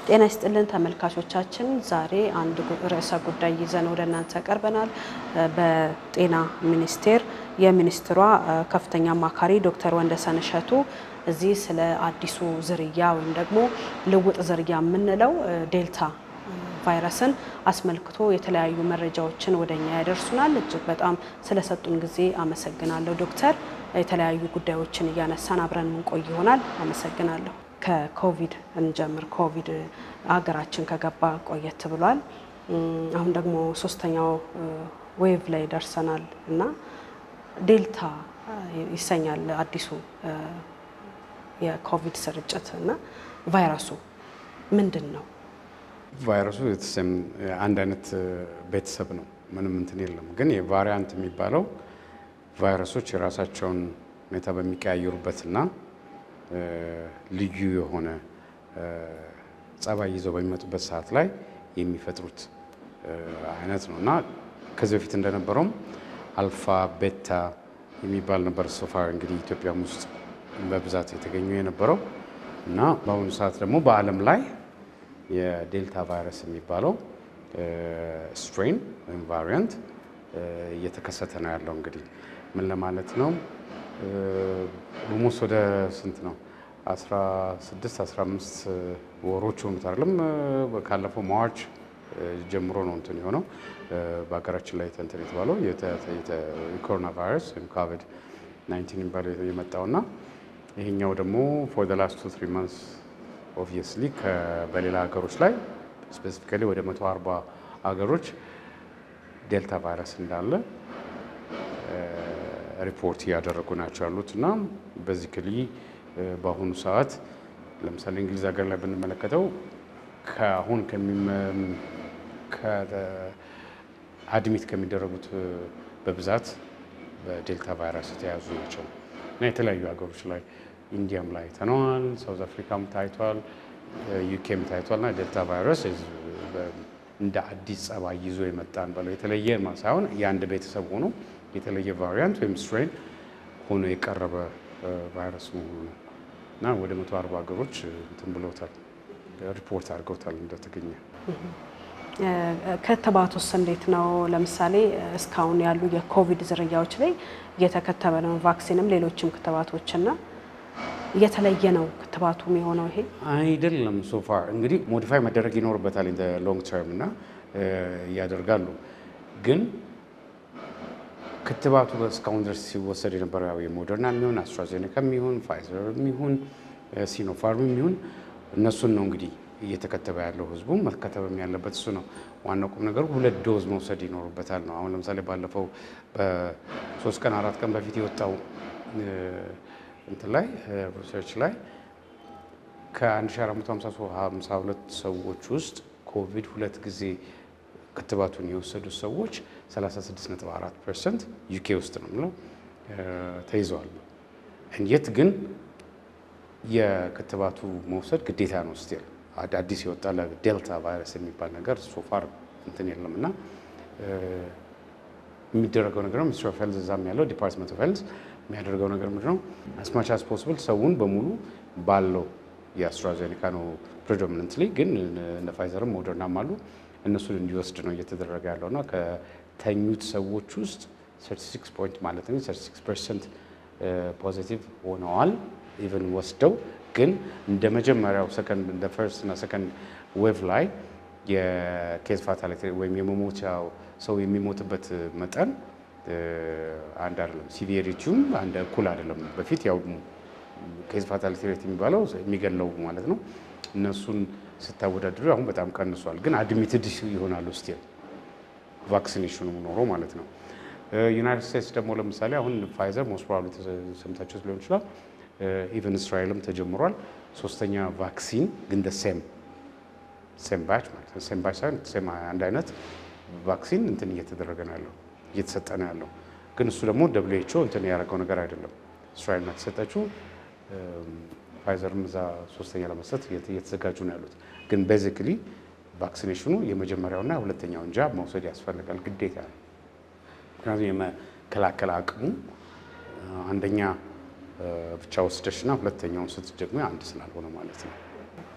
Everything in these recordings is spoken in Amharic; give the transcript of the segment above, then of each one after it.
ጤና ይስጥልን ተመልካቾቻችን፣ ዛሬ አንድ ርዕሰ ጉዳይ ይዘን ወደ እናንተ ቀርበናል። በጤና ሚኒስቴር የሚኒስትሯ ከፍተኛ አማካሪ ዶክተር ወንደሰን እሸቱ እዚህ ስለ አዲሱ ዝርያ ወይም ደግሞ ልውጥ ዝርያ የምንለው ዴልታ ቫይረስን አስመልክቶ የተለያዩ መረጃዎችን ወደ እኛ ያደርሱናል። እጅግ በጣም ስለሰጡን ጊዜ አመሰግናለሁ ዶክተር። የተለያዩ ጉዳዮችን እያነሳን አብረን ምንቆይ ይሆናል። አመሰግናለሁ። ከኮቪድ እንጀምር። ኮቪድ ሀገራችን ከገባ ቆየት ብሏል። አሁን ደግሞ ሶስተኛው ዌቭ ላይ ደርሰናል እና ዴልታ ይሰኛል አዲሱ የኮቪድ ስርጭት እና ቫይረሱ ምንድን ነው? ቫይረሱ አንድ አይነት ቤተሰብ ነው። ምንም እንትን የለም። ግን የቫሪያንት የሚባለው ቫይረሶች የራሳቸውን ሁኔታ በሚቀያየሩበትና ልዩ የሆነ ጸባይ ይዘው በሚመጡበት ሰዓት ላይ የሚፈጥሩት አይነት ነው እና ከዚህ በፊት እንደነበረውም አልፋ ቤታ የሚባል ነበር ሶፋር እንግዲህ ኢትዮጵያም ውስጥ በብዛት የተገኙ የነበረው እና በአሁኑ ሰዓት ደግሞ በዓለም ላይ የዴልታ ቫይረስ የሚባለው ስትሬን ወይም ቫሪያንት እየተከሰተ ነው ያለው። እንግዲህ ምን ለማለት ነው? ኦልሞስት ወደ ስንት ነው 16 15 ወሮች ሆኑት አይደለም? ካለፈው ማርች ጀምሮ ነው እንትን የሆነው በሀገራችን ላይ እንትን የተባለው የኮሮና ቫይረስ ወይም ኮቪድ 19 የሚባለው የመጣውና ይሄኛው ደግሞ ፎር ዘ ላስት ቱ ትሪ ማንስ ኦብቪየስሊ በሌላ ሀገሮች ላይ ስፔሲፊካሊ ወደ 140 ሀገሮች ዴልታ ቫይረስ እንዳለ ሪፖርት እያደረጉ ናቸው ያሉት እና በዚህ ክሊ በአሁኑ ሰዓት ለምሳሌ እንግሊዝ ሀገር ላይ ብንመለከተው ከአሁን አድሚት ከሚደረጉት በብዛት በዴልታ ቫይረስ የተያዙ ናቸው እና የተለያዩ ሀገሮች ላይ ኢንዲያም ላይ አይተነዋል፣ ሳውዝ አፍሪካም ታይቷል፣ ዩኬም ታይቷል። እና ዴልታ ቫይረስ እንደ አዲስ ጸባይ ይዞ የመጣን በለው የተለየ ሳይሆን የአንድ ቤተሰብ ሆኖ የተለየ ቫሪያንት ወይም ስትሬን ሆኖ የቀረበ ቫይረስ መሆኑ ነው እና ወደ መቶ አርባ ሀገሮች እንትን ብለውታል ሪፖርት አድርገውታል እንደተገኘ። ክትባቱስ እንዴት ነው? ለምሳሌ እስካሁን ያሉ የኮቪድ ዝርያዎች ላይ እየተከተበ ነው ቫክሲንም ሌሎችም ክትባቶችና እየተለየ ነው ክትባቱ የሚሆነው ይሄ አይደለም። ሶፋር እንግዲህ ሞዲፋይ መደረግ ይኖርበታል ኢን ሎንግ ተርም እና እያደርጋሉ ግን ክትባቱ እስካሁን ድረስ ሲወሰድ የነበረው ያው የሞደርና የሚሆን አስትራዜኔካ የሚሆን ፋይዘር የሚሆን ሲኖፋርም የሚሆን እነሱን ነው እንግዲህ እየተከተበ ያለው ህዝቡ መከተብም ያለበት እሱ ነው። ዋናው ቁም ነገሩ ሁለት ዶዝ መውሰድ ይኖርበታል ነው። አሁን ለምሳሌ ባለፈው በሶስት ቀን አራት ቀን በፊት የወጣው እንትን ላይ ሪሰርች ላይ ከ1452 ሰዎች ውስጥ ኮቪድ ሁለት ጊዜ ክትባቱን የወሰዱ ሰዎች 36.4 ፐርሰንት ዩኬ ውስጥ ነው ምለው ተይዘዋል። የት ግን የክትባቱ መውሰድ ግዴታ ነው። ስቲል አዲስ የወጣ ለዴልታ ቫይረስ የሚባል ነገር ሶፋር እንትን የለም እና የሚደረገው ነገር ነው። ሚኒስትር ኦፍ ሄልዝ እዛም ያለው ዲፓርትመንት ኦፍ ሄልዝ የሚያደርገው ነገር ምንድን ነው? አስማች አስ ፖስብል ሰውን በሙሉ ባለው የአስትራዜኔካ ነው ፕሬዶሚነንትሊ፣ ግን እነ ፋይዘርም ሞደርናም አሉ እነሱን እንዲወስድ ነው እየተደረገ ያለው እና ከተኙት ሰዎች ውስጥ 36 ፖይንት ማለት ነው 36 ፐርሰንት ፖዚቲቭ ሆነዋል ኢቨን ወስደው ግን እንደ መጀመሪያው ሰከንድ እንደ ፈርስት እና ሰከንድ ዌቭ ላይ የኬዝ ፋታሊቲ ወይም የመሞቻው ሰው የሚሞትበት መጠን አንድ አይደለም። ሲቪሪቲውም አንድ እኩል አይደለም። በፊት ያው ኬዝ ፋታሊቲ ሬት የሚባለው የሚገለው ማለት ነው እነሱን ስታወዳድሩ አሁን በጣም ቀንሷል። ግን አድሚትድ ይሆናሉ ስቲል ቫክሲኔሽኑ ኖሮ ማለት ነው። ዩናይትድ ስቴትስ ደግሞ ለምሳሌ አሁን ፋይዘር ሞስት ፕሮባብሊ ሰምታችሁት ሊሆን ይችላል። ኢቨን እስራኤልም ተጀምሯል። ሶስተኛ ቫክሲን ግን ደ ሴም ሴም ባች ማለት ነው። ሴም ባች ሳይሆን ሴም አንድ አይነት ቫክሲን እንትን እየተደረገ ነው ያለው እየተሰጠ ነው ያለው። ግን እሱ ደግሞ ደብሊው ኤች ኦ እንትን ያደረገው ነገር አይደለም። እስራኤል ናት የተሰጠችው። ፋይዘርም እዛ ሶስተኛ ለመስጠት እየተዘጋጁ ነው ያሉት። ግን ቤዚክሊ ቫክሲኔሽኑ የመጀመሪያውና የሁለተኛውን ጃብ መውሰድ ያስፈልጋል ግዴታ ነው። ምክንያቱም የመከላከል አቅሙ አንደኛ ብቻ ወስደሽና ሁለተኛውን ስትደግሞ አንድ ስላልሆነ ማለት ነው።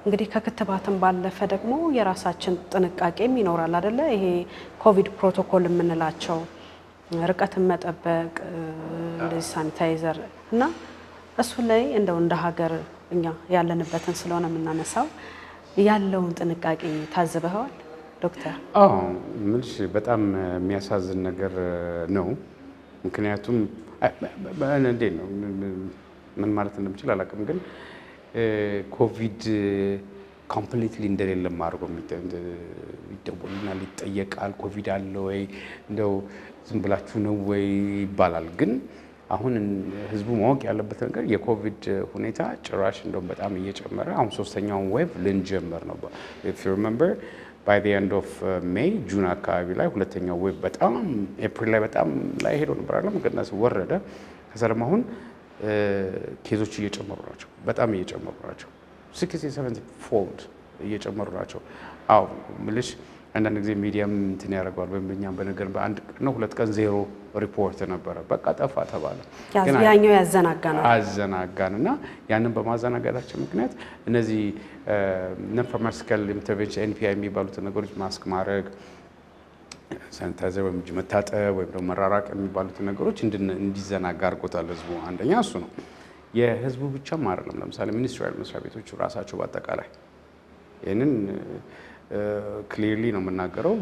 እንግዲህ ከክትባትም ባለፈ ደግሞ የራሳችን ጥንቃቄም ይኖራል አደለ? ይሄ ኮቪድ ፕሮቶኮል የምንላቸው ርቀትን መጠበቅ እንደዚህ ሳኒታይዘር እና እሱ ላይ እንደው እንደ ሀገር እኛ ያለንበትን ስለሆነ የምናነሳው ያለውን ጥንቃቄ ታዝበኸዋል ዶክተር? አዎ ምልሽ በጣም የሚያሳዝን ነገር ነው። ምክንያቱም እንዴት ነው ምን ማለት እንደምችል አላውቅም፣ ግን ኮቪድ ኮምፕሊትሊ እንደሌለም አድርጎ ይደወልናል፣ ይጠየቃል። ኮቪድ አለ ወይ እንደው ዝም ብላችሁ ነው ወይ ይባላል። ግን አሁን ህዝቡ ማወቅ ያለበት ነገር የኮቪድ ሁኔታ ጭራሽ እንደውም በጣም እየጨመረ አሁን ሶስተኛውን ዌቭ ልንጀምር ነው። ኢፍ ዩ ሪመምበር ባይ ዘ ኤንድ ኦፍ ሜይ ጁን አካባቢ ላይ ሁለተኛው ዌቭ በጣም ኤፕሪል ላይ በጣም ላይ ሄዶ ነበር አለ መቀነስ ወረደ። ከዛ ደግሞ አሁን ኬዞች እየጨመሩ ናቸው፣ በጣም እየጨመሩ ናቸው። ሲክስቲ ሰቨንቲ ፎልድ እየጨመሩ ናቸው። አዎ ምልሽ አንዳንድ ጊዜ ሚዲያም እንትን ያደርገዋል ወይም እኛም በነገር በአንድ ቀን ነው ሁለት ቀን ዜሮ ሪፖርት ነበረ፣ በቃ ጠፋ ተባለ። ያኛው ያዘናጋናል አዘናጋን እና ያንን በማዘናጋታችን ምክንያት እነዚህ ነን ፋርማሲካል ኢንተርቬንሽን ኤንፒአይ የሚባሉትን ነገሮች ማስክ ማድረግ፣ ሳኒታይዘር ወይም እጅ መታጠብ ወይም ደግሞ መራራቅ የሚባሉትን ነገሮች እንዲዘናጋ አድርጎታል ህዝቡ። አንደኛ እሱ ነው። የህዝቡ ብቻም አይደለም። ለምሳሌ ሚኒስትሪያል መስሪያ ቤቶቹ ራሳቸው በአጠቃላይ ይህንን ክሊርሊ ነው የምናገረው።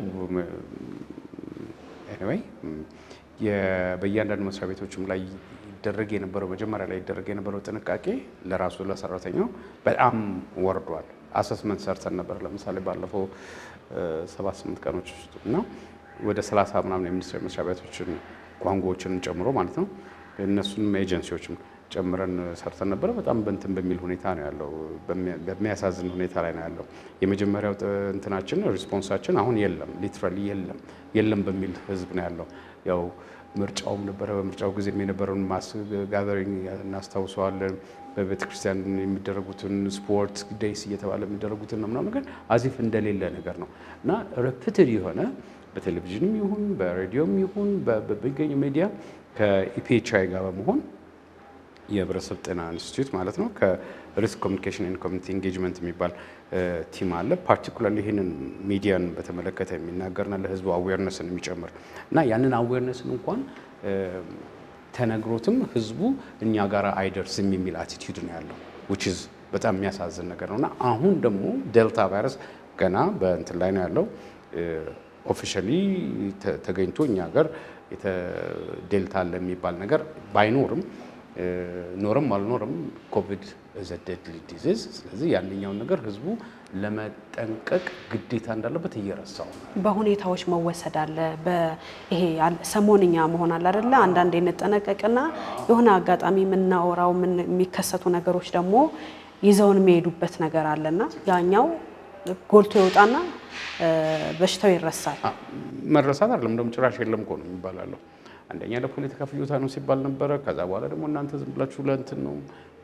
ኤኒዌይ በእያንዳንዱ መስሪያ ቤቶችም ላይ ይደረግ የነበረው መጀመሪያ ላይ ይደረግ የነበረው ጥንቃቄ ለራሱ ለሰራተኛው በጣም ወርዷል። አሰስመንት ሰርተን ነበር ለምሳሌ ባለፈው ሰባት ስምንት ቀኖች ውስጥ እና ወደ ሰላሳ ምናምን የሚኒስቴር መስሪያ ቤቶችን ቋንቋዎችን ጨምሮ ማለት ነው እነሱንም ኤጀንሲዎችም ጨምረን ሰርተን ነበረ። በጣም በንትን በሚል ሁኔታ ነው ያለው፣ በሚያሳዝን ሁኔታ ላይ ነው ያለው። የመጀመሪያው እንትናችን ሪስፖንሳችን አሁን የለም፣ ሊትራሊ የለም የለም በሚል ህዝብ ነው ያለው። ያው ምርጫውም ነበረ። በምርጫው ጊዜም የነበረውን ማስ ጋዘሪንግ እናስታውሰዋለን። በቤተ ክርስቲያን የሚደረጉትን ስፖርት ዴይስ እየተባለ የሚደረጉትን ነው ምናምን ነገር አዚፍ እንደሌለ ነገር ነው እና ረፕትድ የሆነ በቴሌቪዥንም ይሁን በሬዲዮም ይሁን በሚገኙ ሚዲያ ከኢፒኤችአይ ጋር በመሆን የህብረተሰብ ጤና ኢንስቲትዩት ማለት ነው ከሪስክ ኮሚኒኬሽን ኤንድ ኮሚኒቲ ኤንጌጅመንት የሚባል ቲም አለ። ፓርቲኩላርሊ ይህንን ሚዲያን በተመለከተ የሚናገርና ለህዝቡ አዌርነስን የሚጨምር እና ያንን አዌርነስን እንኳን ተነግሮትም ህዝቡ እኛ ጋር አይደርስም የሚል አቲቲዩድ ነው ያለው ዊች ኢዝ በጣም የሚያሳዝን ነገር ነው እና አሁን ደግሞ ዴልታ ቫይረስ ገና በእንትን ላይ ነው ያለው ኦፊሻሊ ተገኝቶ እኛ ሀገር ዴልታ አለ የሚባል ነገር ባይኖርም ኖርም አልኖርም ኮቪድ ዘ ዴድሊ ዲዚዝ። ስለዚህ ያንኛውን ነገር ህዝቡ ለመጠንቀቅ ግዴታ እንዳለበት እየረሳው ነው። በሁኔታዎች መወሰድ አለ። ይሄ ሰሞንኛ መሆን አለ አይደለ? አንዳንዴ እንጠነቀቅና የሆነ አጋጣሚ የምናወራው የሚከሰቱ ነገሮች ደግሞ ይዘውን የሚሄዱበት ነገር አለና ያኛው ጎልቶ ይወጣና በሽታው ይረሳል። መረሳት አይደለም እንደውም ጭራሽ የለም እኮ ነው የሚባላለው። አንደኛ ለፖለቲካ ፍጆታ ነው ሲባል ነበረ። ከዛ በኋላ ደግሞ እናንተ ዝም ብላችሁ ለእንትን ነው።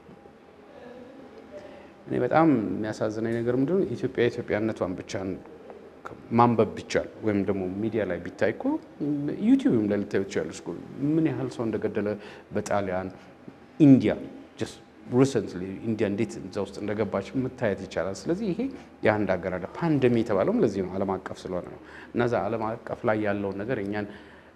እኔ በጣም የሚያሳዝነኝ ነገር ምንድነው ኢትዮጵያ ኢትዮጵያነቷን ብቻ ማንበብ ቢቻል ወይም ደግሞ ሚዲያ ላይ ቢታይ እኮ ዩቲዩብም ላይ ልታዩ ትችላለች እኮ ምን ያህል ሰው እንደገደለ በጣሊያን ኢንዲያ ሪሰንትሊ ኢንዲያ እንዴት እዛ ውስጥ እንደገባች መታየት ይቻላል። ስለዚህ ይሄ የአንድ ሀገር አለ ፓንደሚ የተባለውም ለዚህ ነው፣ ዓለም አቀፍ ስለሆነ ነው። እነዛ ዓለም አቀፍ ላይ ያለውን ነገር እኛን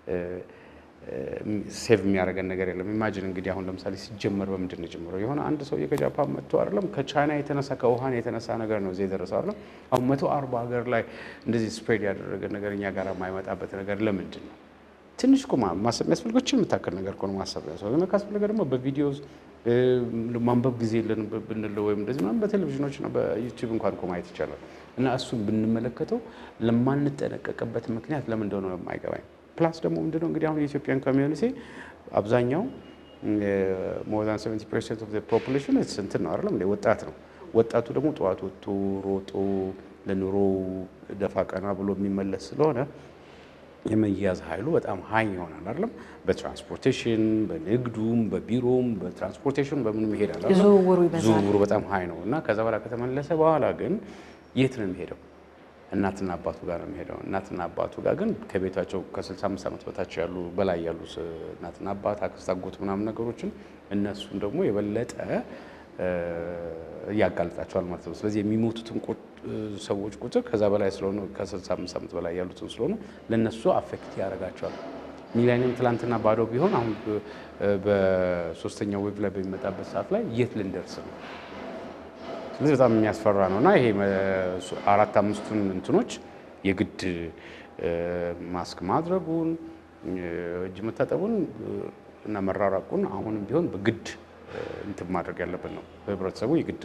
ሴቭ የሚያደርገን ነገር የለም። ኢማጂን እንግዲህ አሁን ለምሳሌ ሲጀመር በምንድን ነው የጀመረው? የሆነ አንድ ሰውዬ ከጃፓን መጥቶ አይደለም ከቻይና የተነሳ ከውሃን የተነሳ ነገር ነው እዚህ የደረሰው አይደለም። አሁን መቶ አርባ ሀገር ላይ እንደዚህ ስፕሬድ ያደረገ ነገር እኛ ጋር የማይመጣበት ነገር ለምንድን ነው? ትንሽ እኮ ማሰብ የሚያስፈልገችን የምታክል ነገር እኮ ነው ማሰብ ያስፈልገ ካስፈለገ ደግሞ በቪዲዮ ማንበብ ጊዜ የለን ብንለው ወይም እንደዚህ ምናምን በቴሌቪዥኖች ነው በዩቲዩብ እንኳን እኮ ማየት ይቻላል። እና እሱን ብንመለከተው ለማንጠነቀቅበት ምክንያት ለምን እንደሆነ የማይገባኝ ፕላስ ደግሞ ምንድነው እንግዲህ አሁን የኢትዮጵያን ኮሚዩኒቲ አብዛኛው ሞር ዛን 70 ፐርሰንት ኦፍ ፖፑሌሽን እንትን ነው አይደለም ወጣት ነው። ወጣቱ ደግሞ ጠዋት ወጥቶ ሮጦ ለኑሮ ደፋ ቀና ብሎ የሚመለስ ስለሆነ የመያዝ ኃይሉ በጣም ሀይ ይሆናል አይደለም። በትራንስፖርቴሽን በንግዱም በቢሮም በትራንስፖርቴሽን በምንም ይሄዳል። ዝውውሩ ይበዛል። ዝውውሩ በጣም ሀይ ነው እና ከዛ በኋላ ከተመለሰ በኋላ ግን የት ነው የሚሄደው? እናትና አባቱ ጋር ነው የሚሄደው። እናትና አባቱ ጋር ግን ከቤታቸው ከ65 ዓመት በታች ያሉ በላይ ያሉ እናትና አባት፣ አክስት፣ አጎት ምናምን ነገሮችን እነሱን ደግሞ የበለጠ ያጋልጣቸዋል ማለት ነው። ስለዚህ የሚሞቱትን ሰዎች ቁጥር ከዛ በላይ ስለሆኑ ከ65 ዓመት በላይ ያሉትን ስለሆኑ ለነሱ አፌክት ያደርጋቸዋል። ሚሊኒየም ትላንትና ባዶ ቢሆን አሁን በሶስተኛው ዌቭ ላይ በሚመጣበት ሰዓት ላይ የት ልንደርስ ነው? ስለዚህ በጣም የሚያስፈራ ነው እና ይሄ አራት አምስቱን እንትኖች የግድ ማስክ ማድረጉን እጅ መታጠቡን እና መራራቁን አሁንም ቢሆን በግድ እንትን ማድረግ ያለብን ነው። ህብረተሰቡ የግድ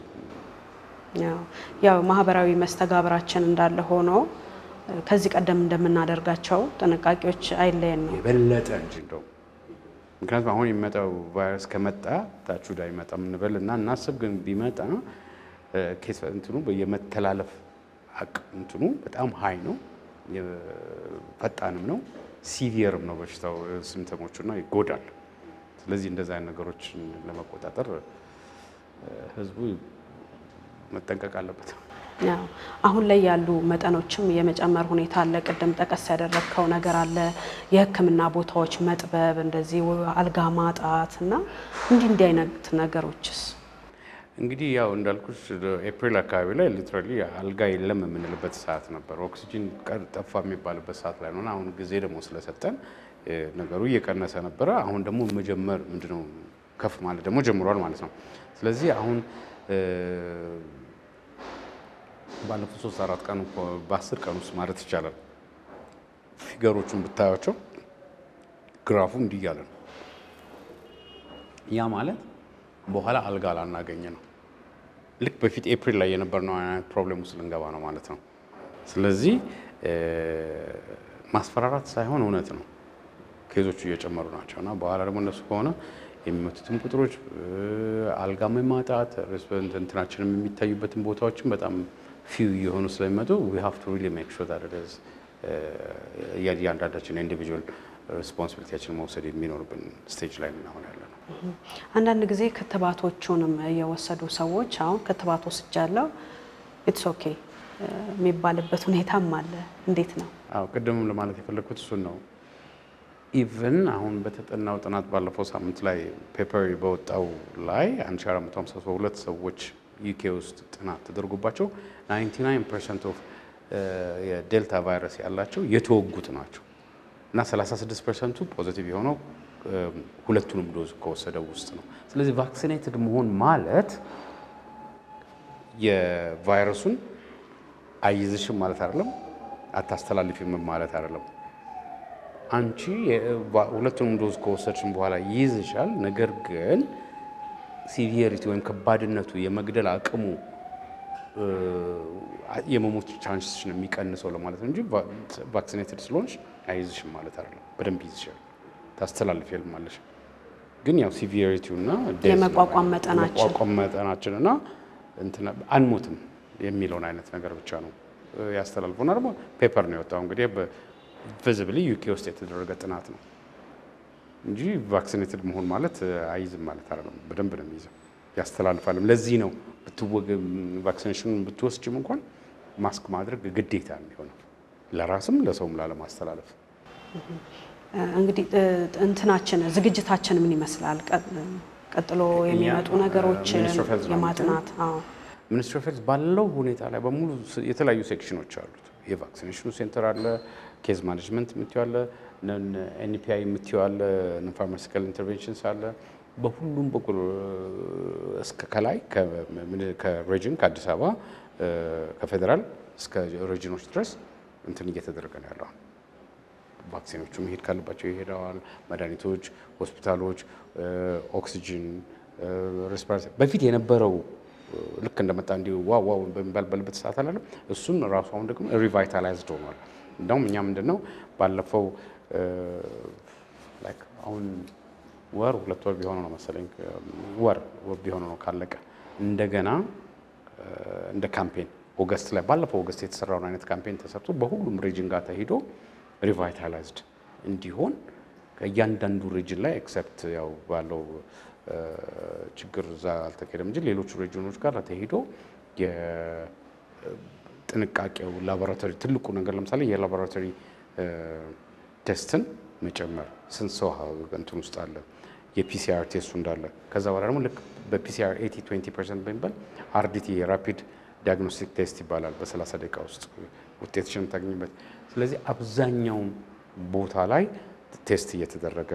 ያው ማህበራዊ መስተጋብራችን እንዳለ ሆኖ ከዚህ ቀደም እንደምናደርጋቸው ጥንቃቄዎች አይለየን ነው የበለጠ እንጂ እንደው ምክንያቱም አሁን የሚመጣው ቫይረስ ከመጣ ታች ወደ አይመጣ እንበል እና እናስብ፣ ግን ቢመጣ ኬስ እንትኑ የመተላለፍ አቅ እንትኑ በጣም ሀይ ነው፣ ፈጣንም ነው፣ ሲቪየርም ነው በሽታው ሲምፕተሞቹና ይጎዳል። ስለዚህ እንደዚህ አይነት ነገሮችን ለመቆጣጠር ህዝቡ መጠንቀቅ አለበት። አሁን ላይ ያሉ መጠኖችም የመጨመር ሁኔታ አለ። ቅድም ጠቀስ ያደረግከው ነገር አለ። የሕክምና ቦታዎች መጥበብ፣ እንደዚህ አልጋ ማጣት እና እንዲህ እንዲህ አይነት ነገሮችስ እንግዲህ ያው እንዳልኩሽ ኤፕሪል አካባቢ ላይ ሊትራሊ አልጋ የለም የምንልበት ሰዓት ነበር። ኦክሲጂን ጠፋ የሚባልበት ሰዓት ላይ ነው። አሁን ጊዜ ደግሞ ስለሰጠን ነገሩ እየቀነሰ ነበረ። አሁን ደግሞ መጀመር ምንድነው ከፍ ማለት ደግሞ ጀምሯል ማለት ነው። ስለዚህ አሁን ባለፉት ሶስት አራት ቀን በአስር ቀን ውስጥ ማለት ይቻላል ፊገሮቹን ብታያቸው ግራፉ እንዲህ እያለ ነው። ያ ማለት በኋላ አልጋ ላናገኝ ነው። ልክ በፊት ኤፕሪል ላይ የነበርነው አይነት ፕሮብሌም ውስጥ ልንገባ ነው ማለት ነው። ስለዚህ ማስፈራራት ሳይሆን እውነት ነው ኬዞቹ እየጨመሩ ናቸው እና በኋላ ደግሞ እነሱ ከሆነ የሚመቱትን ቁጥሮች አልጋ ማጣት እንትናችንም የሚታዩበትን ቦታዎችን በጣም ፊው የሆኑ ስለሚመጡ ዊ ሃቭ ቱ ሪሊ ሜክ ሹር ዳት ኢዝ እያንዳንዳችን ኢንዲቪጁዋል ሪስፖንሲቢሊቲያችን መውሰድ የሚኖርብን ስቴጅ ላይ ምናሆን ያለ ነው። አንዳንድ ጊዜ ክትባቶቹንም የወሰዱ ሰዎች አሁን ክትባት ወስጃለሁ ኢትስ ኦኬ የሚባልበት ሁኔታም አለ። እንዴት ነው? አዎ ቅድምም ለማለት የፈለግኩት እሱን ነው። ኢቨን አሁን በተጠናው ጥናት ባለፈው ሳምንት ላይ ፔፐር በወጣው ላይ 1452 ሰዎች ዩኬ ውስጥ ጥናት ተደርጎባቸው 99 ፐርሰንት ኦፍ የዴልታ ቫይረስ ያላቸው የተወጉት ናቸው እና 36 ፐርሰንቱ ፖዚቲቭ የሆነው ሁለቱንም ዶዝ ከወሰደው ውስጥ ነው። ስለዚህ ቫክሲኔትድ መሆን ማለት የቫይረሱን አይዝሽም ማለት አይደለም፣ አታስተላልፊም ማለት አይደለም። አንቺ ሁለቱንም ዶዝ ከወሰድሽም በኋላ ይይዝሻል። ነገር ግን ሲቪየሪቲ ወይም ከባድነቱ የመግደል አቅሙ የመሞት ቻንስሽን የሚቀንሰው ለማለት ነው እንጂ ቫክሲኔትድ ስለሆንሽ አይዝሽም ማለት አይደለም። በደንብ ይዝሻል፣ ታስተላልፊያለሽ። ግን ያው ሲቪየሪቲው እና የመቋቋም መጠናችን የመቋቋም መጠናችን እና እንትና አንሞትም የሚለውን አይነት ነገር ብቻ ነው ያስተላልፈውና ደግሞ ፔፐር ነው የወጣው እንግዲህ ቪዚብሊ ዩኬ ውስጥ የተደረገ ጥናት ነው እንጂ ቫክሲኔትድ መሆን ማለት አይዝም ማለት አይደለም። በደንብ ነው የሚይዘው፣ ያስተላልፋልም። ለዚህ ነው ቫክሲኔሽኑን ብትወስጅም እንኳን ማስክ ማድረግ ግዴታ የሚሆነው ለራስም ለሰውም ላለማስተላለፍ። እንግዲህ እንትናችን ዝግጅታችን ምን ይመስላል? ቀጥሎ የሚመጡ ነገሮችን የማጥናት ሚኒስትሪ ኦፍ ሄልዝ ባለው ሁኔታ ላይ በሙሉ የተለያዩ ሴክሽኖች አሉት። የቫክሲኔሽኑ ሴንተር አለ፣ ኬዝ ማኔጅመንት የምትይው አለ፣ ኤንፒአይ የምትይው አለ፣ ፋርማሲካል ኢንተርቬንሽንስ አለ። በሁሉም በኩል እስከ ከላይ ከሬጅን ከአዲስ አበባ ከፌዴራል እስከ ሬጅኖች ድረስ እንትን እየተደረገ ነው ያለው። ቫክሲኖቹ መሄድ ካለባቸው ይሄደዋል። መድኃኒቶች፣ ሆስፒታሎች፣ ኦክሲጅን፣ ሬስፒራቶሪ በፊት የነበረው ልክ እንደመጣ እንዲሁ ዋው ዋው በሚባልበት ሰዓት አላለም። እሱም ራሱ አሁን ደግሞ ሪቫይታላይዝድ ሆኗል። እንደውም እኛ ምንድን ነው ባለፈው ላይክ አሁን ወር ሁለት ወር ቢሆነው ነው መሰለኝ ወር ቢሆነው ነው ካለቀ እንደገና እንደ ካምፔን ኦገስት ላይ ባለፈው ኦገስት የተሰራውን አይነት ካምፔን ተሰርቶ በሁሉም ሪጅን ጋር ተሂዶ ሪቫይታላይዝድ እንዲሆን ከእያንዳንዱ ሪጅን ላይ ኤክሰፕት ያው ባለው ችግር እዛ አልተካሄደም እንጂ ሌሎቹ ሬጂዮኖች ጋር ተሄዶ የጥንቃቄው ላቦራቶሪ ትልቁ ነገር ለምሳሌ የላቦራቶሪ ቴስትን መጨመር ስንት ሰው እንትን ውስጥ አለ፣ የፒሲአር ቴስቱ እንዳለ ከዛ በኋላ ደግሞ ልክ በፒሲአር 80 20 ፐርሰንት በሚባል አርዲቲ የራፒድ ዲያግኖስቲክ ቴስት ይባላል። በ30 ደቂቃ ውስጥ ውጤትሽን የምታገኝበት። ስለዚህ አብዛኛውን ቦታ ላይ ቴስት እየተደረገ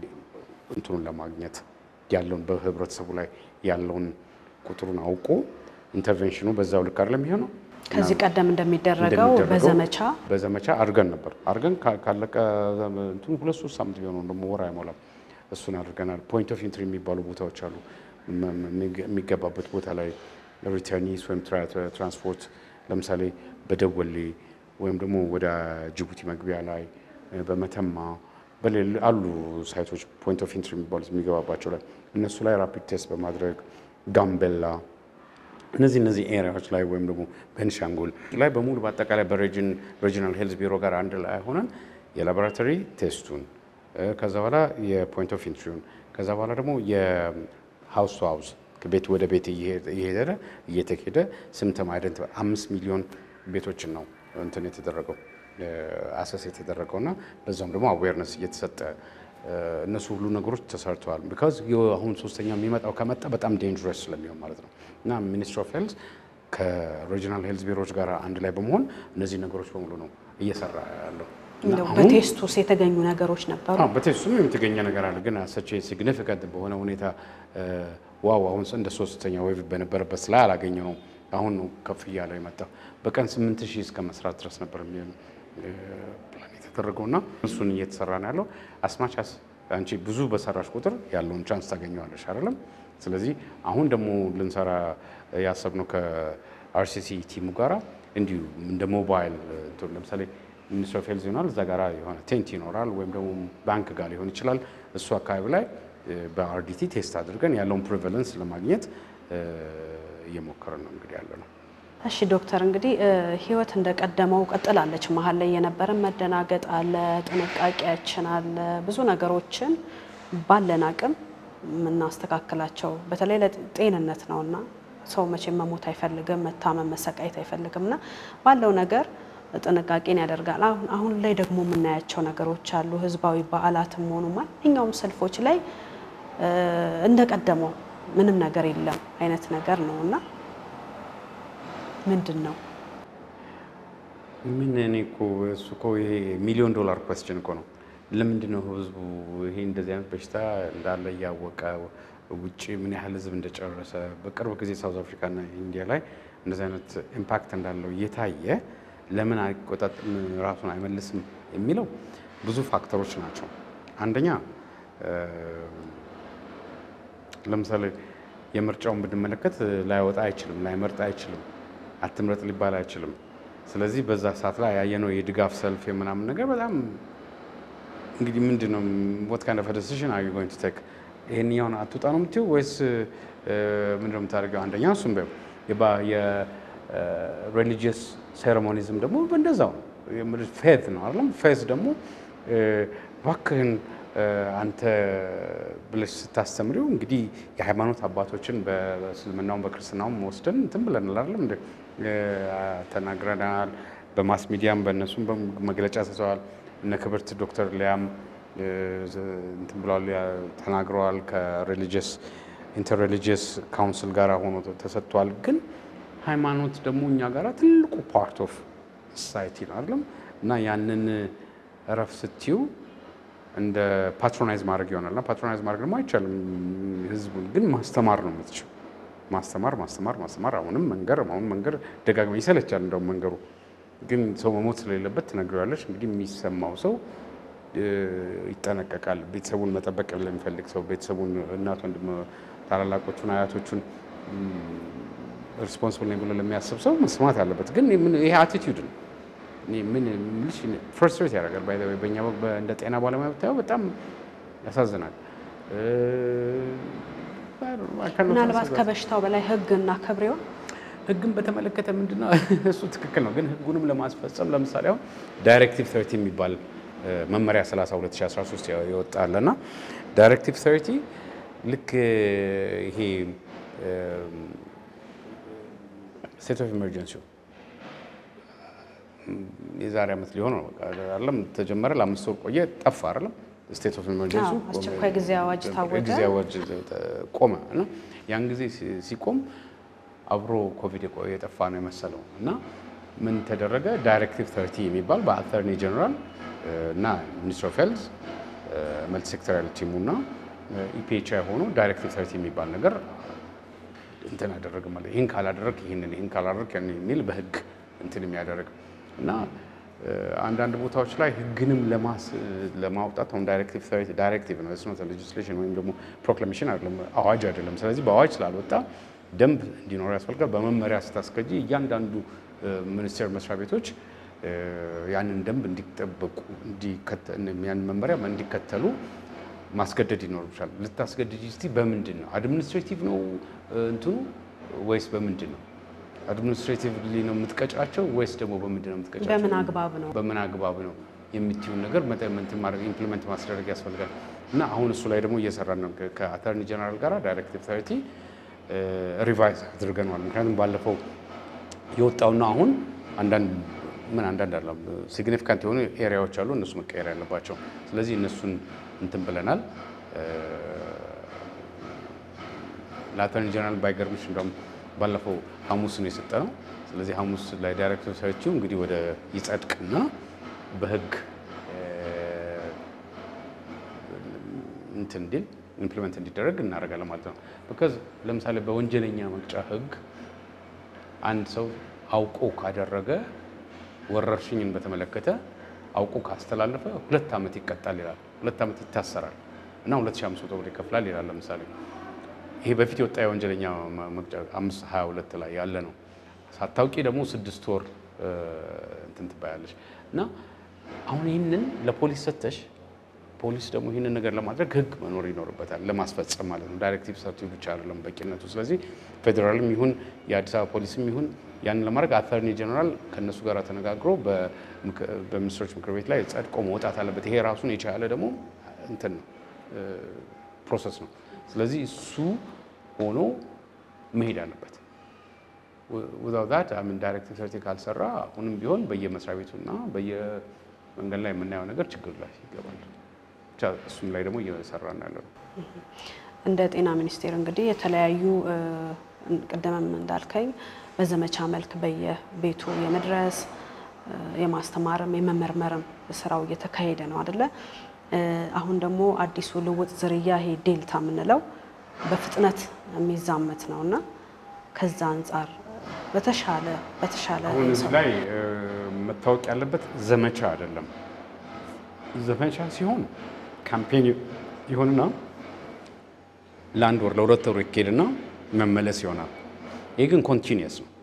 እንትኑን ለማግኘት ያለውን በህብረተሰቡ ላይ ያለውን ቁጥሩን አውቆ ኢንተርቬንሽኑ በዛው ልክ አይደለም የሚሆነው። ከዚህ ቀደም እንደሚደረገው እንደሚደረገው በዘመቻ በዘመቻ አድርገን ነበር። አድርገን ካ- ካለቀ እንትኑ ሁለት ሶስት ሳምንት ቢሆነው ደግሞ ወር አይሞላም። እሱን አድርገናል። ፖይንት ኦፍ ኢንትሪ የሚባሉ ቦታዎች አሉ። መ- መ- የሚገባበት ቦታ ላይ ሪተርኒስ ወይም ትራ- ትራንስፖርት ለምሳሌ በደወሌ ወይም ደግሞ ወደ ጅቡቲ መግቢያ ላይ በመተማ በሌል አሉ ሳይቶች ፖይንት ኦፍ ኢንትሪ የሚባሉት የሚገባባቸው ላይ እነሱ ላይ ራፒድ ቴስት በማድረግ ጋምቤላ እነዚህ እነዚህ ኤሪያዎች ላይ ወይም ደግሞ ቤንሻንጉል ላይ በሙሉ በአጠቃላይ በሬጅን ሬጂናል ሄልዝ ቢሮ ጋር አንድ ላይ ሆነን የላቦራቶሪ ቴስቱን እ፣ ከዛ በኋላ የፖይንት ኦፍ ኢንትሪውን ከዛ በኋላ ደግሞ የሀውስ ቱ ሀውስ ቤት ወደ ቤት እየሄደ እየተሄደ ስምተም አይደንት አምስት ሚሊዮን ቤቶችን ነው እንትን የተደረገው አሰስ የተደረገው እና በዛም ደግሞ አዌርነስ እየተሰጠ እ፣ እነሱ ሁሉ ነገሮች ተሰርተዋል። ቢካዝ አሁን ሶስተኛ የሚመጣው ከመጣ በጣም ዴንጀረስ ስለሚሆን ማለት ነው እና ሚኒስትር ኦፍ ሄልዝ ከሬጂናል ሄልዝ ቢሮዎች ጋር አንድ ላይ በመሆን እነዚህ ነገሮች በሙሉ ነው እየሰራ ያለው። እና እንደው አሁን- በቴስት ውስጥ የተገኙ ነገሮች ነበሩ። አዎ በቴስቱም የተገኘ ነገር አለ። ግን ሰች ሲግኒፊካንት በሆነ ሁኔታ እ፣ ዋው አሁን እንደ ሶስተኛ ዌቭ በነበረበት ላይ አላገኘ ነው። አሁን ነው ከፍ እያለ የመጣው። በቀን ስምንት ሺህ እስከ መስራት ድረስ ነበር የሚሆን ፕላን የተደረገው እና እሱን እየተሰራ ነው ያለው። አስማቻስ አንቺ ብዙ በሰራሽ ቁጥር ያለውን ቻንስ ታገኘዋለሽ አይደለም። ስለዚህ አሁን ደግሞ ልንሰራ ያሰብነው ከአርሲሲ ቲሙ ጋራ እንዲሁ እንደ ሞባይል እንትን ለምሳሌ ሚኒስትር ኦፍ ሄልዝ ይሆናል እዛ ጋራ የሆነ ቴንት ይኖራል ወይም ደግሞ ባንክ ጋር ሊሆን ይችላል። እሱ አካባቢ ላይ እ፣ በአርዲቲ ቴስት አድርገን ያለውን ፕሪቫለንስ ለማግኘት እ፣ እየሞከርን ነው እንግዲህ ያለ ነው። እሺ ዶክተር እንግዲህ እ፣ ህይወት እንደቀደመው ቀጥላለች። መሀል ላይ የነበረን መደናገጥ አለ፣ ጥንቃቄያችን አለ፣ ብዙ ነገሮችን ባለን አቅም የምናስተካክላቸው በተለይ ለጤንነት ነውና ሰው መቼም መሞት አይፈልግም፣ መታመም መሰቃየት አይፈልግም እና ባለው ነገር ጥንቃቄን ያደርጋል። አሁን አሁን ላይ ደግሞ የምናያቸው ነገሮች አሉ። ህዝባዊ በዓላትም ሆኑ ማንኛውም ሰልፎች ላይ እ፣ እንደቀደመው ምንም ነገር የለም አይነት ነገር ነው እና ምንድን ነው ምን እኔ እኮ እሱ እኮ ይሄ ሚሊዮን ዶላር ኮስችን እኮ ነው። ለምንድን ነው ህዝቡ ይሄ እንደዚህ አይነት በሽታ እንዳለ እያወቀ ውጭ ምን ያህል ህዝብ እንደጨረሰ በቅርብ ጊዜ ሳውዝ አፍሪካና ኢንዲያ ላይ እንደዚህ አይነት ኢምፓክት እንዳለው እየታየ ለምን አይቆጣጥም ራሱን አይመልስም የሚለው ብዙ ፋክተሮች ናቸው። አንደኛ እ፣ ለምሳሌ የምርጫውን ብንመለከት ላይወጣ አይችልም፣ ላይመርጥ አይችልም፣ አትምረጥ ሊባል አይችልም። ስለዚህ በዛ ሰዓት ላይ ያየነው የድጋፍ ሰልፍ የምናምን ነገር በጣም እንግዲህ ምንድን ነው ወት ካይንድ ኦፍ ዲሲዥን አር ዩ ጎይንግ ቱ ቴክ ይሄንኛውን አትውጣ ነው የምትይው ወይስ ምንድን ነው የምታደርገው? አንደኛ እሱም ቢሆን የሬሊጂየስ ሴሬሞኒዝም ደግሞ እንደዛው ፌዝ ነው አይደለም። ፌዝ ደግሞ እ፣ እባክህን እ፣ አንተ ብለሽ ስታስተምሪው እንግዲህ የሃይማኖት አባቶችን በእስልምናውም በክርስትናውም ወስደን እንትን ብለናል አይደለም እንደ እ፣ ተናግረናል። በማስ ሚዲያም በእነሱም መግለጫ ሰጥተዋል። እነ ክብርት ዶክተር ሊያም እ፣ እንትን ብለዋል ያ- ተናግረዋል። ከሬሊጂየስ ኢንተርሬሊጂየስ ካውንስል ጋር ሆኖ ተሰጥቷል። ግን ሃይማኖት ደግሞ እኛ ጋር ትልቁ ፓርት ኦፍ ሶሳይቲ ነው አይደለም እና ያንን እረፍ ስትዩ እንደ ፓትሮናይዝ ማድረግ ይሆናል። እና ፓትሮናይዝ ማድረግ ደግሞ አይቻልም። ህዝቡን ግን ማስተማር ነው የምትችው። ማስተማር ማስተማር ማስተማር፣ አሁንም መንገር አሁን መንገር ደጋግመ ይሰለቻል። እንደውም መንገሩ ግን ሰው መሞት ስለሌለበት ትነግሪዋለሽ። እንግዲህ የሚሰማው ሰው እ፣ ይጠነቀቃል። ቤተሰቡን መጠበቅ ለሚፈልግ ሰው ቤተሰቡን፣ እናት፣ ወንድም፣ ታላላቆቹን፣ አያቶቹን ሪስፖንስብል ነኝ ብሎ ለሚያስብ ሰው መስማት አለበት። ግን ምን- ይሄ አቲቲዩድ ነው እኔ ምን ምልሽ ፍርስትሬት ያደርጋል። ባይ ዘ ወይ በእኛ በ- በ- እንደ ጤና ባለሙያ ብታየው በጣም ያሳዝናል። እ፣ I cannot ምናልባት answer that. ከበሽታው በላይ ህግ እና ክብሬውን ህግን በተመለከተ ምንድነው እሱ ትክክል ነው። ግን ህጉንም ለማስፈጸም ለምሳሌ አሁን ዳይሬክቲቭ 30 የሚባል እ፣ መመሪያ 30 2013 ያው- የወጣ አለና ዳይሬክቲቭ 30 ልክ እ፣ ይሄ ስቴት ኦፍ ኢመርጀንሲው የዛሬ ዓመት ሊሆን ነው በቃ አይደለም ተጀመረ፣ ለአምስት ወር ቆየ፣ ጠፋ አይደለም ስቴት ኦፍ ኢመርጀንሲ አዎ፣ አስቸኳይ ጊዜ አዋጅ ታወጀ። ጊዜ አዋጅ ቆመ እና ያን ጊዜ ሲ- ሲቆም አብሮ ኮቪድ የቆ- የጠፋ ነው የመሰለው እና ምን ተደረገ? ዳይሬክቲቭ ተርቲ የሚባል በአተርኒ ጀነራል እና ሚኒስትር ኦፍ ሄልዝ መልቲ ሴክተሪያል ቲሙ እና ኢፒኤችአይ ሆኖ ዳይሬክቲቭ ተርቲ የሚባል ነገር እንትን አደረግ ማለት ይህን ካላደረግ ይህንን ይህን ካላደረግ ያን የሚል በህግ እንትን የሚያደርግ እና እ፣ አንዳንድ ቦታዎች ላይ ህግንም ለማስ ለማውጣት አሁን ዳይሬክቲቭ ዳይሬክቲቭ ነው ስኖት ሌጅስሌሽን ወይም ደግሞ ፕሮክላሜሽን አይደለም አዋጅ አይደለም። ስለዚህ በአዋጅ ስላልወጣ ደንብ እንዲኖር ያስፈልጋል። በመመሪያ ስታስገጂ እያንዳንዱ እ፣ ሚኒስቴር መስሪያ ቤቶች እ፣ ያንን ደንብ እንዲጠበቁ እንዲከተ- ያንን መመሪያ እንዲከተሉ ማስገደድ ይኖርብሻል። ልታስገድጅ እስቲ በምንድን ነው? አድሚኒስትሬቲቭ ነው እ፣ እንትኑ ወይስ በምንድን ነው? አድሚኒስትሬቲቭሊ ነው የምትቀጫቸው ወይስ ደግሞ በምንድን ነው የምትቀጫቸው? በምን አግባብ ነው? በምን አግባብ ነው የምትዩን ነገር መጠመንት ማድረግ ኢምፕሊመንት ማስደረግ ያስፈልጋል። እና አሁን እሱ ላይ ደግሞ እየሰራን ነው ከ- ከአተርኒ ጀነራል ጋር ዳይሬክቲቭ ተርቲ ሪቫይዝ አድርገነዋል። ምክንያቱም ባለፈው የወጣውና አሁን አንዳንድ ምን አንዳንድ አለ ሲግኒፊካንት የሆኑ ኤሪያዎች አሉ፣ እነሱ መቀየር ያለባቸው። ስለዚህ እነሱን እንትን ብለናል። ለአተርኒ ጀነራል ባይገርምሽ እንደውም ባለፈው ሐሙስ ነው የሰጠ ነው። ስለዚህ ሐሙስ ላይ ዳይሬክተር ሰርቺው እንግዲህ ወደ ይጸድቅና በህግ እ፣ እንትን እንዲል ኢምፕሊመንት እንዲደረግ እናደርጋለን ማለት ነው። ቢካዝ ለምሳሌ በወንጀለኛ መቅጫ ህግ አንድ ሰው አውቆ ካደረገ ወረርሽኝን በተመለከተ አውቆ ካስተላለፈ ሁለት ዓመት ይቀጣል ይላል። ሁለት ዓመት ይታሰራል እና 2500 ብር ይከፍላል ይላል። ለምሳሌ ይሄ በፊት የወጣ የወንጀለኛ መ- መቅጫ 522 ላይ ያለ ነው። ሳታውቂ ደግሞ ስድስት ወር እ፣ እንትን ትባያለሽ እና አሁን ይህንን ለፖሊስ ሰተሽ ፖሊስ ደግሞ ይህንን ነገር ለማድረግ ህግ መኖር ይኖርበታል፣ ለማስፈጸም ማለት ነው። ዳይሬክቲቭ ሰርቲው ብቻ አይደለም በቂነቱ። ስለዚህ ፌዴራልም ይሁን የአዲስ አበባ ፖሊስም ይሁን ያንን ለማድረግ አተርኒ ጀነራል ከእነሱ ጋር ተነጋግሮ በምክ- በሚኒስትሮች ምክር ቤት ላይ ጸድቆ መውጣት አለበት። ይሄ ራሱን የቻለ ደግሞ እንትን ነው ፕሮሰስ ነው። ስለዚህ እሱ ሆኖ መሄድ አለበት። ዊዛውት ዛት አምን ዳይሬክቲቭ ሰርቲ ካልሰራ አሁንም ቢሆን በየመስሪያ ቤቱና በየመንገድ ላይ የምናየው ነገር ችግር ላይ ይገባል። ብቻ እሱም ላይ ደግሞ እየሰራ ነው ያለው። እንደ ጤና ሚኒስቴር እንግዲህ የተለያዩ እ፣ ቅድምም እንዳልከኝ በዘመቻ መልክ በየቤቱ የመድረስ እ፣ የማስተማርም የመመርመርም ስራው እየተካሄደ ነው አደለ? እ፣ አሁን ደግሞ አዲሱ ልውጥ ዝርያ ይሄ ዴልታ የምንለው በፍጥነት የሚዛመት ነው እና ከዛ አንጻር በተሻለ በተሻለ አሁን እዚህ ላይ እ፣ መታወቅ ያለበት ዘመቻ አይደለም። ዘመቻ ሲሆን ካምፔን ይሆንና ለአንድ ወር ለሁለት ወር ይካሄድና መመለስ ይሆናል። ይህ ግን ኮንቲኒየስ ነው፣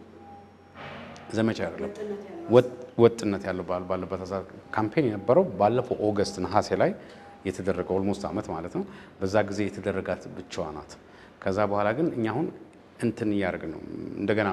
ዘመቻ አይደለም። ወጥ- ወጥነት ያለው ባል ባለበት ሀሳብ ካምፔን የነበረው ባለፈው ኦገስት ነሐሴ ላይ የተደረገ ኦልሞስት ዓመት ማለት ነው። በዛ ጊዜ የተደረጋት ብቻዋ ናት። ከዛ በኋላ ግን እኛ አሁን እንትን እያደረግን ነው እንደገና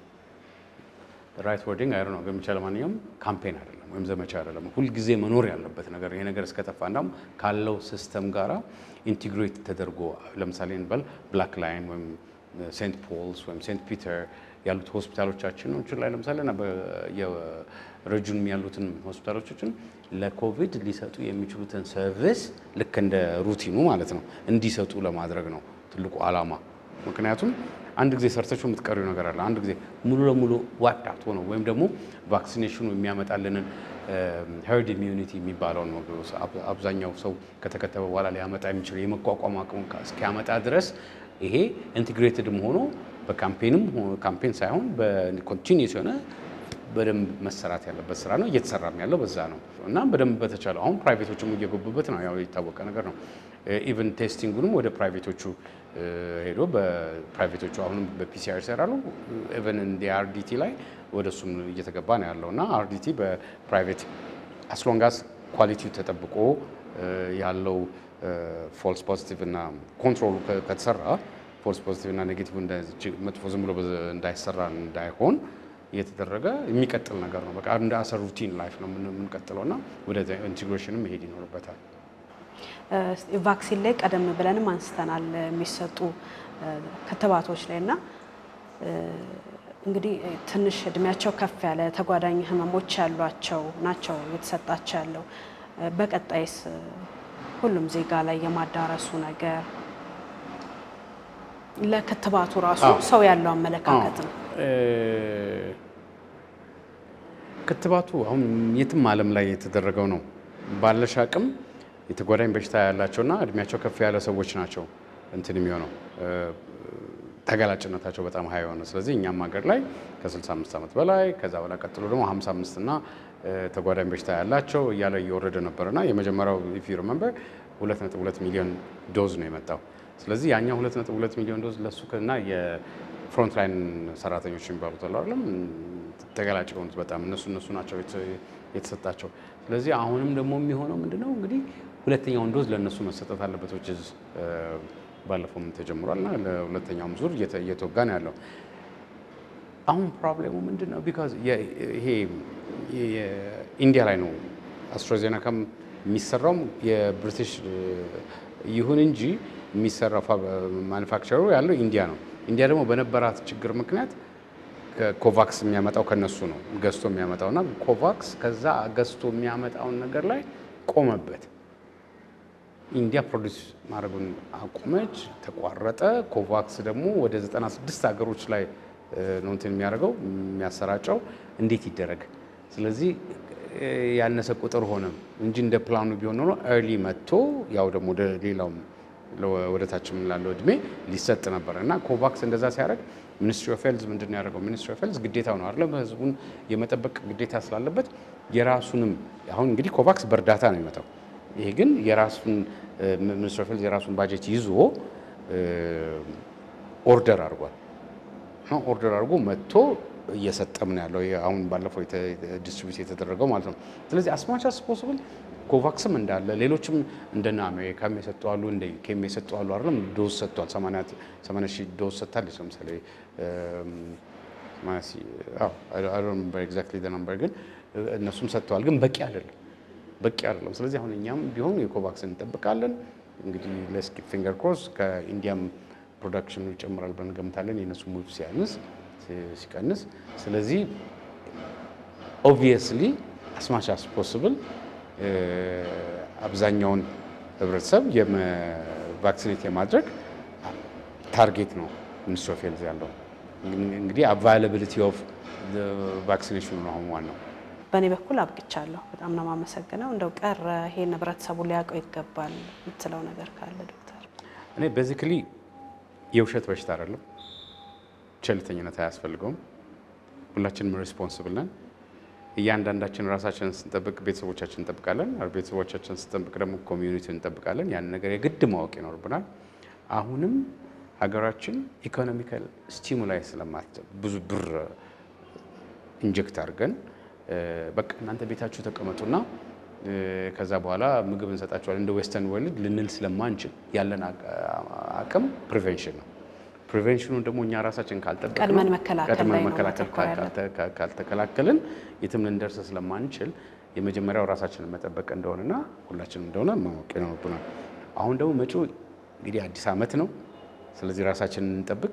ራይት ወርዲንግ አይ ነው ግን ብቻ ለማንኛውም ካምፔን አይደለም ወይም ዘመቻ አይደለም። ሁልጊዜ መኖር ያለበት ነገር ይሄ ነገር እስከጠፋ እንዳውም ካለው ሲስተም ጋራ ኢንቲግሬት ተደርጎ ለምሳሌ እንበል ብላክ ላይን ወይም ሴንት ፖልስ ወይም ሴንት ፒተር ያሉት ሆስፒታሎቻችን ላይ ለምሳሌ እና የረጁንም ያሉትን ሆስፒታሎቻችን ለኮቪድ ሊሰጡ የሚችሉትን ሰርቪስ ልክ እንደ ሩቲኑ ማለት ነው እንዲሰጡ ለማድረግ ነው ትልቁ ዓላማ። ምክንያቱም አንድ ጊዜ ሰርተችው የምትቀሪው ነገር አለ። አንድ ጊዜ ሙሉ ለሙሉ ዋይፕድ አውት ሆነው ወይም ደግሞ ቫክሲኔሽኑ የሚያመጣልንን ሄርድ ኢሚዩኒቲ የሚባለውን ነው አብዛኛው ሰው ከተከተበ በኋላ ሊያመጣ የሚችለው የመቋቋም አቅሙ እስኪያመጣ ድረስ ይሄ ኢንቴግሬትድም ሆኖ በካምፔንም ካምፔን ሳይሆን በኮንቲኒስ የሆነ በደንብ መሰራት ያለበት ስራ ነው። እየተሰራም ያለው በዛ ነው እና በደንብ በተቻለ አሁን ፕራይቬቶችም እየገቡበት ነው። ያው የታወቀ ነገር ነው። ኢቨን ቴስቲንጉንም ወደ ፕራይቬቶቹ ሄዶ በፕራይቬቶቹ አሁንም በፒሲአር ይሰራሉ። ኢቨን እንደ አርዲቲ ላይ ወደ እሱም እየተገባ ነው ያለው እና አርዲቲ በፕራይቬት አስሎንጋስ ኳሊቲው ተጠብቆ ያለው ፎልስ ፖዚቲቭ እና ኮንትሮሉ ከተሰራ ፎልስ ፖዚቲቭ እና ኔጌቲቭ መጥፎ ዝም ብሎ እንዳይሰራ እንዳይሆን እየተደረገ የሚቀጥል ነገር ነው። በቃ እንደ አሰ ሩቲን ላይፍ ነው የምንቀጥለው እና ወደ ኢንቴግሬሽን መሄድ ይኖርበታል። ቫክሲን ላይ ቀደም ብለንም አንስተናል የሚሰጡ ክትባቶች ላይ እና እንግዲህ ትንሽ እድሜያቸው ከፍ ያለ ተጓዳኝ ህመሞች ያሏቸው ናቸው የተሰጣቸው ያለው። በቀጣይስ ሁሉም ዜጋ ላይ የማዳረሱ ነገር ለክትባቱ ራሱ ሰው ያለው አመለካከት ነው። ክትባቱ አሁን የትም ዓለም ላይ የተደረገው ነው። ባለሽ አቅም የተጓዳኝ በሽታ ያላቸውና እድሜያቸው ከፍ ያለ ሰዎች ናቸው እንትን የሚሆነው ተጋላጭነታቸው በጣም ሀይ የሆነ ስለዚህ እኛም ሀገር ላይ ከ65 ዓመት በላይ ከዛ በላይ ቀጥሎ ደግሞ 55 እና ተጓዳኝ በሽታ ያላቸው እያለ እየወረደ ነበርና የመጀመሪያው ኢፍ ዩ ሪመምበር 2.2 ሚሊዮን ዶዝ ነው የመጣው። ስለዚህ ያኛው 2.2 ሚሊዮን ዶዝ ለሱ እና የፍሮንት ላይን ሰራተኞች የሚባሉት አሉ አይደለም ተጋላጭ የሆኑት በጣም እነሱ እነሱ ናቸው የተሰጣቸው። ስለዚህ አሁንም ደግሞ የሚሆነው ምንድነው እንግዲህ ሁለተኛውን ዶዝ ለእነሱ መሰጠት አለበት ዎች ባለፈውም ተጀምሯል እና ለሁለተኛውም ዙር እየተወጋ ነው ያለው። አሁን ፕሮብሌሙ ምንድን ነው? ቢካዝ ይሄ ኢንዲያ ላይ ነው አስትራዜነካም የሚሰራውም የብሪቲሽ ይሁን እንጂ የሚሰራው ማኑፋክቸሩ ያለው ኢንዲያ ነው። ኢንዲያ ደግሞ በነበራት ችግር ምክንያት ኮቫክስ የሚያመጣው ከነሱ ነው ገዝቶ የሚያመጣው እና ኮቫክስ ከዛ ገዝቶ የሚያመጣውን ነገር ላይ ቆመበት። ኢንዲያ ፕሮዲስ ማድረጉን አቆመች፣ ተቋረጠ። ኮቫክስ ደግሞ ወደ 96 ሀገሮች ላይ ነው እንትን የሚያደርገው የሚያሰራጨው። እንዴት ይደረግ? ስለዚህ ያነሰ ቁጥር ሆነ እንጂ እንደ ፕላኑ ቢሆን ኖሮ ኤርሊ መጥቶ ያው ደግሞ ወደ ሌላውም ወደ ታችም ላለው እድሜ ሊሰጥ ነበር እና ኮቫክስ እንደዛ ሲያደርግ ሚኒስትሪ ኦፍ ሄልዝ ምንድን ነው ያደረገው? ሚኒስትሪ ኦፍ ሄልዝ ግዴታው ነው አይደለም፣ ህዝቡን የመጠበቅ ግዴታ ስላለበት የራሱንም አሁን እንግዲህ ኮቫክስ በእርዳታ ነው የሚመጣው። ይሄ ግን የራሱን ሚኒስትሪ ኦፍ ሄልዝ የራሱን ባጀት ይዞ ኦርደር አድርጓል። ኦርደር አድርጎ መጥቶ እየሰጠም ነው ያለው አሁን ባለፈው ዲስትሪቢዩት የተደረገው ማለት ነው። ስለዚህ አስማች አስ ፖስብል ኮቫክስም እንዳለ ሌሎችም እንደነ አሜሪካም የሰጡ አሉ፣ እንደ ዩኬም የሰጡ አሉ። አይደለም ዶዝ ሰጥቷል። 80 ሺህ ዶዝ ሰጥታለች። ለምሳሌ ኤግዛክትሊ ነምበር ግን እነሱም ሰጥተዋል። ግን በቂ አይደለም፣ በቂ አይደለም። ስለዚህ አሁን እኛም ቢሆን የኮቫክስን እንጠብቃለን። እንግዲህ ለስኪ ፊንገር ክሮስ ከኢንዲያም ፕሮዳክሽኑ ይጨምራል ብለን እንገምታለን። የእነሱ ሙቭ ሲያንስ ሲቀንስ ስለዚህ ኦብቪየስሊ አስማች አስ ፖስብል አብዛኛውን ህብረተሰብ ቫክሲኔት የማድረግ ታርጌት ነው ሚኒስትሪ ኦፍ ሄልዝ ያለው። እንግዲህ አቫይላቢሊቲ ኦፍ ቫክሲኔሽኑ ነው አሁን ዋናው። በእኔ በኩል አብቅቻለሁ። በጣም ነው የማመሰግነው። እንደው ቀረ ይሄን ህብረተሰቡ ሊያውቀው ይገባል የምትለው ነገር ካለ ዶክተር? እኔ ቤዚክሊ የውሸት በሽታ አይደለም። ቸልተኝነት አያስፈልገውም። ሁላችንም ሪስፖንስብል ነን። እያንዳንዳችን ራሳችንን ስንጠብቅ ቤተሰቦቻችን እንጠብቃለን። ቤተሰቦቻችን ስንጠብቅ ደግሞ ኮሚዩኒቲ እንጠብቃለን። ያን ነገር የግድ ማወቅ ይኖርብናል። አሁንም ሀገራችን ኢኮኖሚካል ስቲሙላይ ስለማት ብዙ ብር ኢንጀክት አድርገን በቃ እናንተ ቤታችሁ ተቀመጡና ከዛ በኋላ ምግብ እንሰጣቸዋለን እንደ ዌስተርን ወርልድ ልንል ስለማንችል ያለን አቅም ፕሪቬንሽን ነው። ፕሪቬንሽኑን ደግሞ እኛ ራሳችን ካልጠበቅን ቀድመን መከላከል ቀድመን ላይ ነው መከላከል ማተኮር ያለብን። ካልተከላከልን የትም ልንደርስ ስለማንችል የመጀመሪያው ራሳችንን መጠበቅ እንደሆነና ሁላችንም እንደሆነ ማወቅ ይኖርብናል። አሁን ደግሞ መጪው እንግዲህ አዲስ ዓመት ነው። ስለዚህ ራሳችንን እንጠብቅ።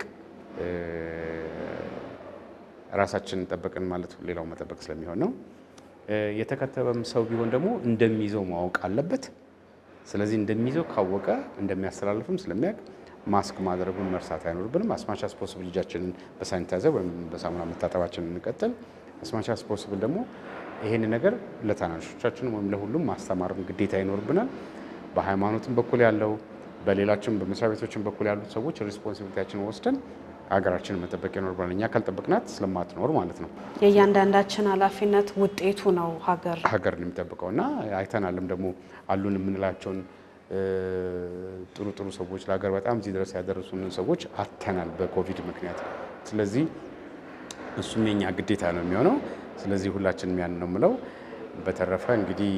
ራሳችንን ጠበቅን ማለት ሌላው መጠበቅ ስለሚሆን ነው። የተከተበም ሰው ቢሆን ደግሞ እንደሚይዘው ማወቅ አለበት። ስለዚህ እንደሚይዘው ካወቀ እንደሚያስተላልፍም ስለሚያውቅ ማስክ ማድረጉን መርሳት አይኖርብንም። አስማች አስ ፖስብል እጃችንን በሳኒታይዘር ወይም በሳሙና መታጠባችንን እንቀጥል። አስማች አስ ፖስብል ደግሞ ይሄን ነገር ለታናሾቻችንም ወይም ለሁሉም ማስተማርም ግዴታ ይኖርብናል። በሃይማኖትም በኩል ያለው በሌላችም በመስሪያ ቤቶችም በኩል ያሉት ሰዎች ሪስፖንሲቢሊቲያችንን ወስደን ሀገራችንን መጠበቅ ይኖርብናል። እኛ ካልጠበቅናት ስለማትኖር ማለት ነው የእያንዳንዳችን ኃላፊነት ውጤቱ ነው ሀገር ሀገርን የሚጠብቀው እና አይተናልም ደግሞ አሉን የምንላቸውን ጥሩ ጥሩ ሰዎች ለሀገር በጣም እዚህ ድረስ ያደረሱንን ሰዎች አተናል በኮቪድ ምክንያት። ስለዚህ እሱም የኛ ግዴታ ነው የሚሆነው። ስለዚህ ሁላችንም ያን ነው የምለው። በተረፈ እንግዲህ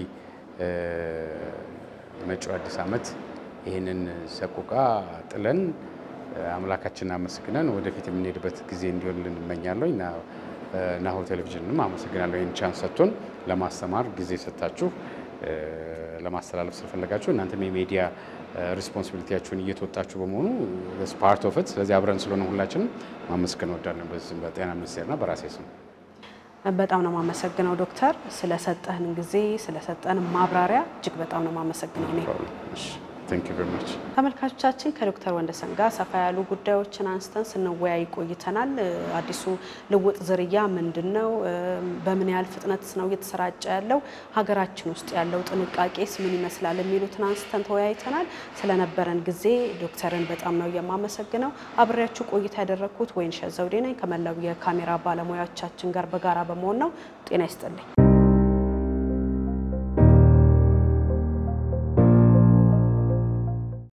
መጪው አዲስ ዓመት ይህንን ሰቆቃ ጥለን አምላካችንን አመስግነን ወደፊት የምንሄድበት ጊዜ እንዲሆንልን እመኛለሁ እና ናሁ ቴሌቪዥንም አመሰግናለሁ ይህን ቻንስ ሰጥቶን ለማስተማር ጊዜ ሰጥታችሁ ለማስተላለፍ ስለፈለጋችሁ እናንተም የሚዲያ ሪስፖንሲቢሊቲያችሁን እየተወጣችሁ በመሆኑ ፓርት ኦፍ ስለዚህ አብረን ስለሆነ ሁላችንም ማመስገን እወዳለን በዚህ በጤና ሚኒስቴርና በራሴ ስም። በጣም ነው የማመሰግነው ዶክተር ስለሰጠህን ጊዜ ስለሰጠን ማብራሪያ እጅግ በጣም ነው የማመሰግነው እኔ ቴንክ ዩ ቬሪ ማች። ተመልካቾቻችን ከዶክተር ወንደሰን ጋር ሰፋ ያሉ ጉዳዮችን አንስተን ስንወያይ ቆይተናል። አዲሱ ልውጥ ዝርያ ምንድን ነው? በምን ያህል ፍጥነት ነው እየተሰራጨ ያለው? ሀገራችን ውስጥ ያለው ጥንቃቄስ ምን ይመስላል? የሚሉትን አንስተን ተወያይተናል። ስለነበረን ጊዜ ዶክተርን በጣም ነው የማመሰግነው። አብሬያችሁ ቆይታ ያደረግኩት ወይንሸት ዘውዴ ነኝ ከመላው የካሜራ ባለሙያዎቻችን ጋር በጋራ በመሆን ነው። ጤና ይስጥልኝ።